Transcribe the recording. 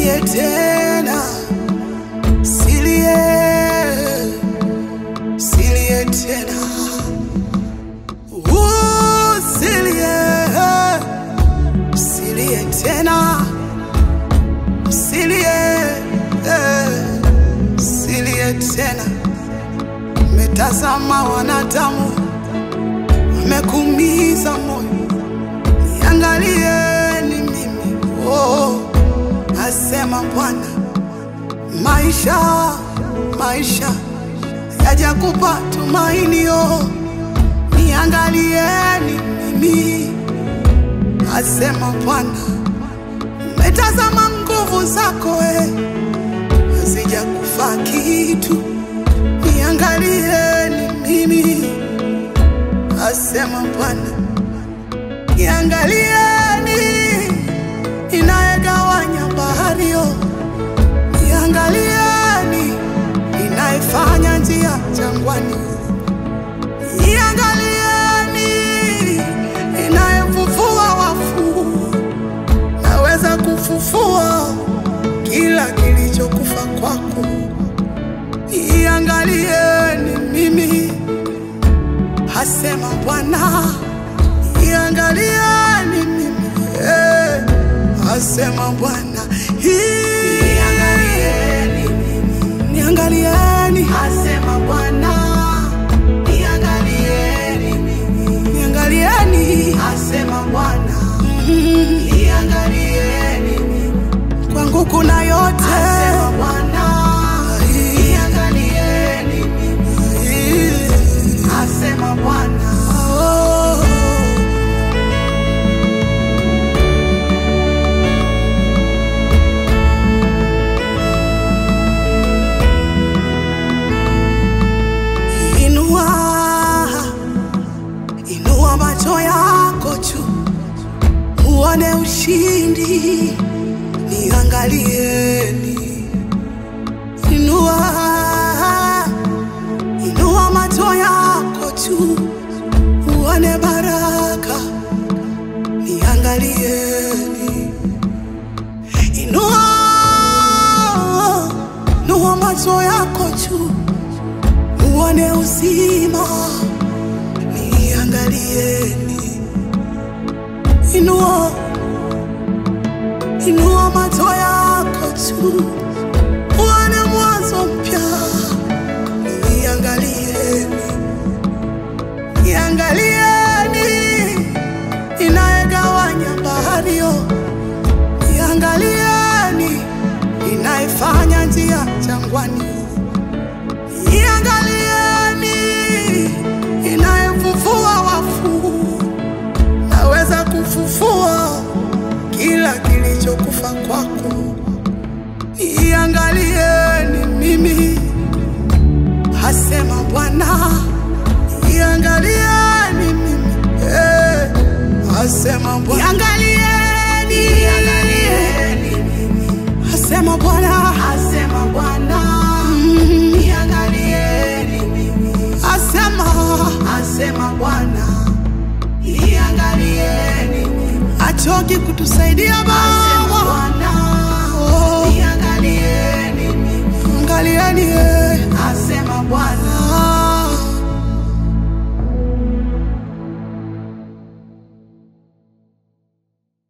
silie tena, silie, silie tena, Uh, silie, silie tena, silie, silie tena. Metazama wanadamu wamekuumiza moyo, niangalieni mimi, oh, asema Bwana. Maisha, maisha yajakupa tumaini, oh, niangalieni mimi, asema Bwana. Umetazama nguvu zako, eh, hazijakufa kitu, niangalieni mimi, asema Bwana. Niangalieni inayegawanya bahari, oh, niangalieni inayefanya njia jangwani, niangalieni inayefufua wafu, naweza kufufua kila kilichokufa kwako. Niangalieni mimi, hasema Bwana. Niangalieni mimi, eh, hasema Bwana. Niangalieni mimi, niangalieni, hasema Bwana. Niangalieni mimi, niangalieni, hasema Bwana. Mm, Niangalieni mimi, kwangu kuna yote, hasema Bwana. Niangalieni mimi, hasema Bwana. Oh. Inua, inua macho yako juu, uone ushindi, niangalieni. Inua, inua macho yako juu, uone baraka, niangalieni. Inua, inua macho yako juu uone uzima, niangalieni. Inua, inua macho yako juu, uone mwanzo mpya, niangalieni. Niangalieni inayegawanya bahari, oh, niangalieni inayefanya njia jangwani Iangalieni inayefufua wafu, naweza kufufua kila kilichokufa kwako. Iangalieni mimi, hasema Bwana. Iangalieni mimi, eh, hasema Bwana. Iangalieni, iangalieni Asema Bwana, asema Bwana, Mm. niangalieni mimi, asema, asema Bwana, niangalieni mimi, achoki kutusaidia Baba,